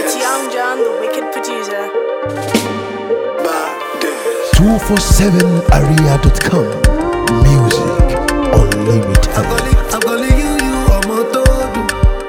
It's Young John, the wicked producer. 247area.com Music Unlimited I'm calling you, you ọmọ tó dùn.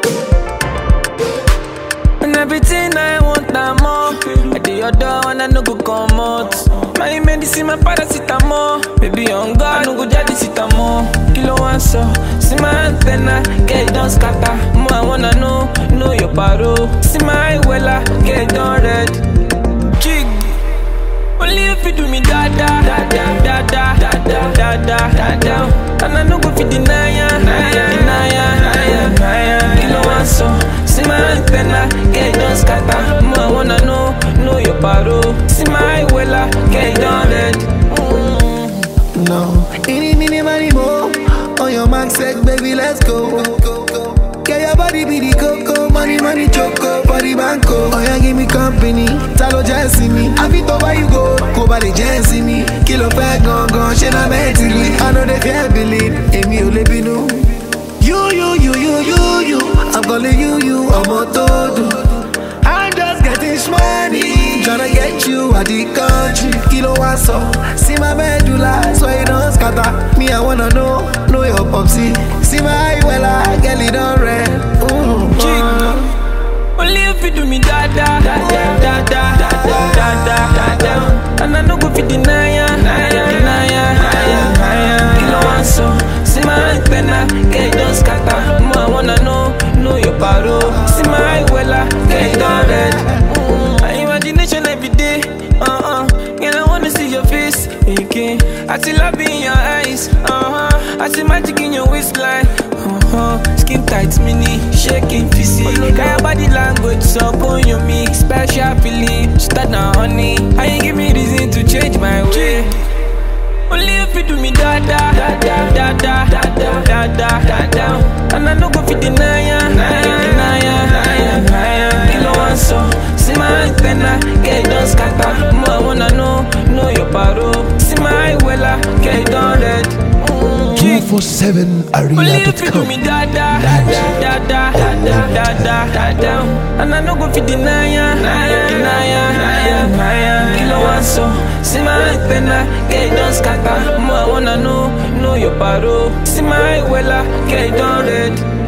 And everything I want, I'm more. I do your door and I no go come out. My medicine, my paracetamol. Baby, on God, I no go jadi more. Kilo one so, see my antenna, get it done scatter. More I wanna know, know your paro. See my wella, get it done red. Jig. Only if you do me da da da da da da da da da da da And I no go fit deny ya, deny ya, deny ya, deny ya, deny ya Kilo one so, see my antenna, get it done scatter More I wanna know, know your paro See my wella, get it done red mm. No, any, mini, money, mo. On your mark, set, baby, let's go. Get your body be the coco, money, money, choco, body banco. Oh, yeah, give me company, talo jẹ́sí mi. Àfi tó bá you go, kó bá lè jẹ́sí mi. Kí ló fẹ́ gangan, ṣé na mẹ́tìrì? I know they fear believe, èmi ò lè bínú. You, you, you, you, you, you. I'm calling you, you, ọmọ tó dùn. I'm just getting money, tryna get you out the country. Kilo one so, see my medulla, so it don't scatter. Me, I wanna know, know your popsy. See my well, I get it on red. Ooh, Jig. Only if you do me da da da da da da da da da da da And I no go fit deny ya, deny ya, deny ya, deny ya, deny ya Kilo one so, see my antenna, get it done scatter More I wanna know, know your paro See my wella, get it done red mm. My imagination every day, uh-uh Girl, I wanna see your face again I see love in your eyes, uh-huh I see magic in your waistline, uh-huh Skin tight, mini, shaking, physique Got your body language, so on your me Special feeling, start now, honey How you give me reason to change my way only if you do me da da da da da da da da da da da da And I no go fit deny ya, deny ya, deny ya, deny ya, deny ya Kilo one so, see my antenna, get it done scatter More I wanna know, know your paro See my wella, get it done red mm. Only if you do me 247area.com da da da da da da da da da da da And I no go fit deny ya, deny ya, deny ya, deny ya, deny ya Kilo one so, see my antenna, get it done scatter More I wanna know, know your paro See my wella, get it done red